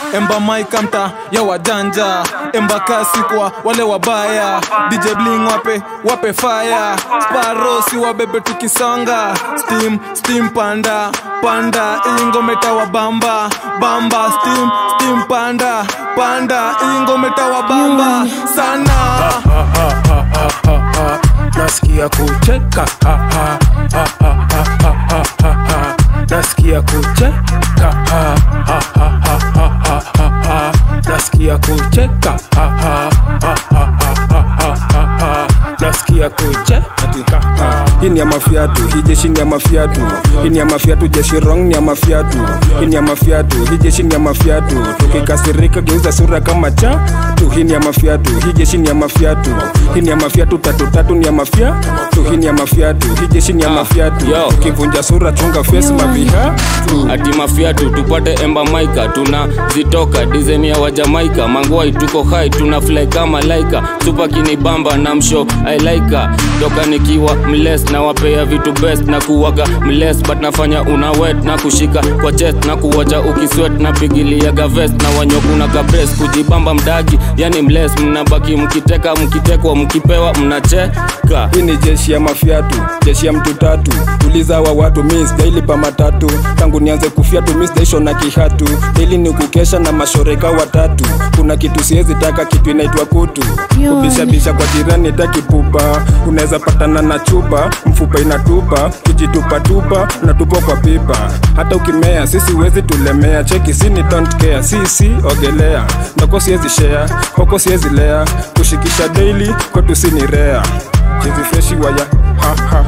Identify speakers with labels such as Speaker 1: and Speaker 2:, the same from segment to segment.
Speaker 1: emba maika mta ya wajanja emba kasi kwa wale wabaya dj bling wape wape fire sparosi wabebe tukisonga steam steam panda panda ingometa wa bamba bamba steam steam panda panda ingometa wa bamba sana
Speaker 2: nasikia kucheka ha, ha, ha, ha, ha, ha, ha, ha, ha. nasikia kucheka ha, ha, ha, ha, ha, ha, ha, ha. nasikia kucheka ha, ha, ha, ha, ha, ha, ha, ha, ha. nasikia kucheka ha. hii ni ya mafiatu hii jeshi ni ya mafiatu hii ni ya mafiatu jeshi rong ni ya mafiatu hii ni ya mafiatu hii jeshi ni ya mafiatu tukikasirika geuza sura kama cha tu hii ni ya mafiatu hii jeshi ni ya mafiatu hii ni ya mafiatu tatu tatu ni ya mafia tu hii ni ya mafiatu hii jeshi ni ya mafiatu
Speaker 3: yo.
Speaker 2: tukivunja sura chunga face maviha tu
Speaker 3: ati mafiatu tupate emba maika tuna zitoka dizaini ya wajamaika mangwai tuko hai tuna fly kama laika supa kinibamba na msho ailaika toka nikiwa mles na wapea vitu best na kuwaga mles but nafanya una wet na kushika kwa chest na kuwacha ukiswet na pigiliaga vest na wanyokuna kabres kujibamba mdagi yani mles mnabaki mkiteka mkitekwa mkipewa mnacheka
Speaker 2: hii ni jeshi ya mafiatu jeshi ya mtu tatu tuliza wa watu mi sijailipa matatu tangu nianze kufiatu mi sijaisho na kihatu ili ni kukesha na mashoreka watatu kuna kitu siwezi taka kitu inaitwa kutu kubishabisha kwa jirani takipupa unaweza patana na chupa mfupa inatupa kijitupatupa unatupa kwa pipa hata ukimea sisi wezi tulemea cheki sini don't care sisi ogelea ndoko siwezi share hoko siwezi lea kushikisha daily kwetu sini rea chizi freshi waya ha, ha,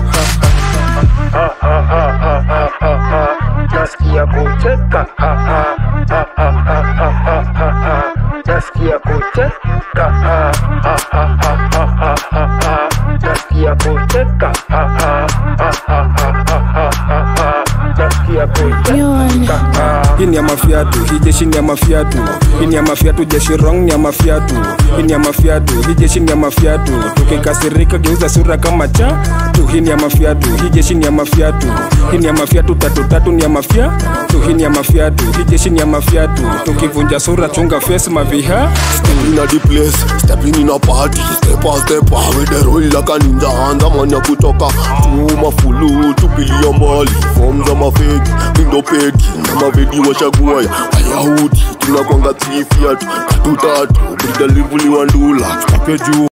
Speaker 2: ha. nasikia kucheka ha, ha, ha, ha, ha, ha, ha, ha, ha. nasikia kucheka ha, ha, ha, ha, ha, ha, ha, ha. nasikia kucheka ha, ha, ha, ha, ha, ha, ha, ha, ha. nasikia kucheka ha. hii ni ya mafiatu hii jeshi ni ya mafiatu hii ni ya mafiatu jeshi rong ni ya mafiatu hii ni ya mafiatu hii jeshi ni ya mafiatu tukikasirika geuza sura kama cha tu hii ni ya mafiatu hii jeshi ni ya mafiatu hii ni ya mafiatu tatu tatu ni ya mafia tu hii ni ya mafiatu hii jeshi ni ya mafiatu tukivunja sura chunga face maviha
Speaker 4: Stepping in the place, stepping in a party Step on step on with the roll like a ninja Andamanya kutoka tu mafulu tupilia mbali Form za mafeki, mindo peki Na mavedi washaguaya Wayahudi, tunakwanga three fiat Tatu tatu, brida livuli wa ndula Stake juu